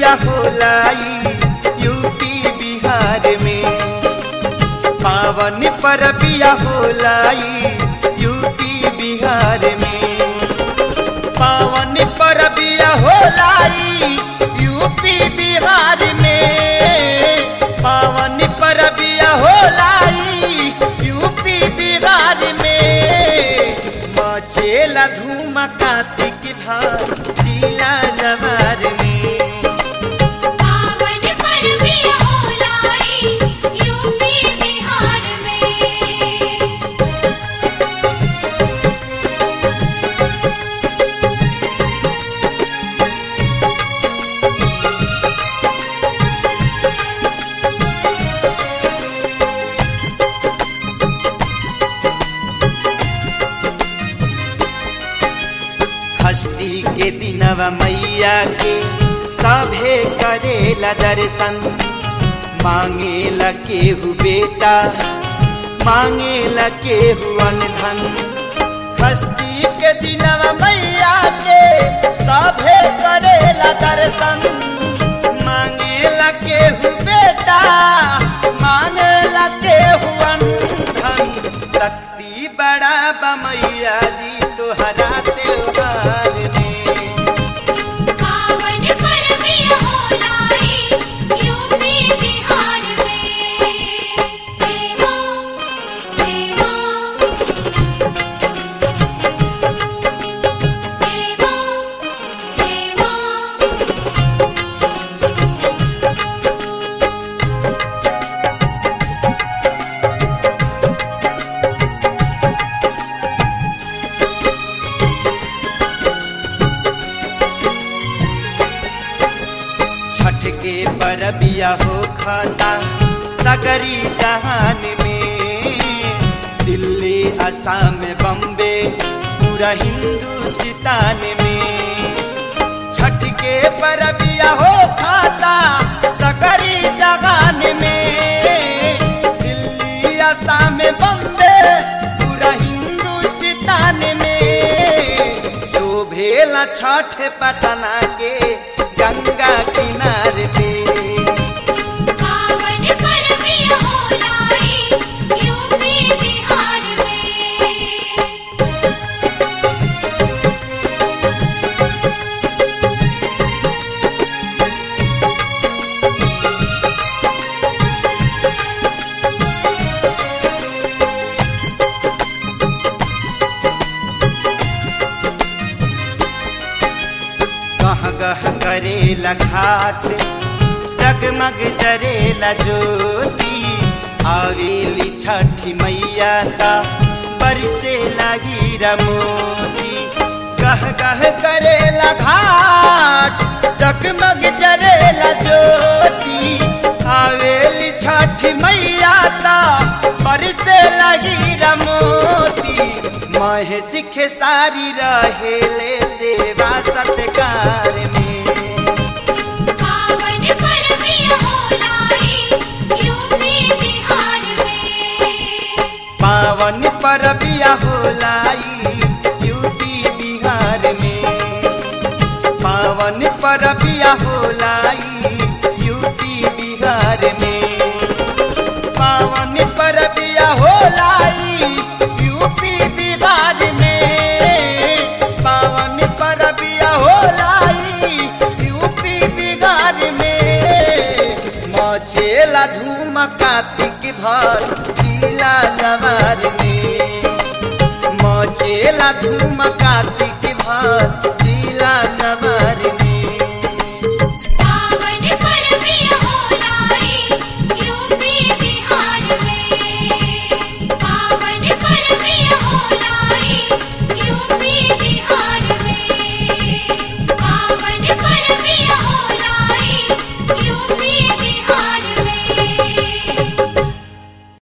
बिया होलाई यूपी बिहार में पावन पर बिया होलाई यूपी बिहार में पावन पर बिया होलाई यूपी बिहार में पावन पर बिया होलाई यूपी बिहार में मचेला धूम कार्तिक भार जिला जवार में पावन पर्व होलाई यूपी बिहार में षष्ठी के दिनवा मैया के सभे करेला दर्शन मांगेला केहू बेटा मांगेला केहू धन षष्ठी के दिनवा मैया के सभे करेला दर्शन मांगेला केहू बेटा मांगेला केहू धन शक्ति बड़ा बमैया जी तोहरा त्योहार में पावन पर्व होलाई यूपी बिहार में देवो देवो देवो देवो छठ के परबिया हो खाता सगरी जहान में दिल्ली असम बम्बे पूरा हिंदुस्तान में छठ के परबिया हो खाता सगरी जहान में दिल्ली असम बम्बे पूरा हिंदुस्तान में शोभेला छठ पटना के गंगा किनारे पे पावन पर्व होलाई यूपी बिहार में गह गह करेला घाट जगमग जरेला ज्योति आवेली छठी मैया ता बरसे लगी रमोती गह गह करेला घाट जगमग जरेला ज्योति आवेली छठी मैया ता बरसे लगी रमोती महे सिखे सारी रहेले सेवा सत्कार में पावन पर्व होलाई यूपी बिहार में पावन परबिया होलाई यूपी बिहार में पावन परबिया होलाई यूपी बिहार में पावन परबिया होलाई यूपी बिहार में पावन परबिया होलाई यूपी बिहार में मचेला धूम कार्तिक भर जिला जवार में मचेला धूम कार्तिक भर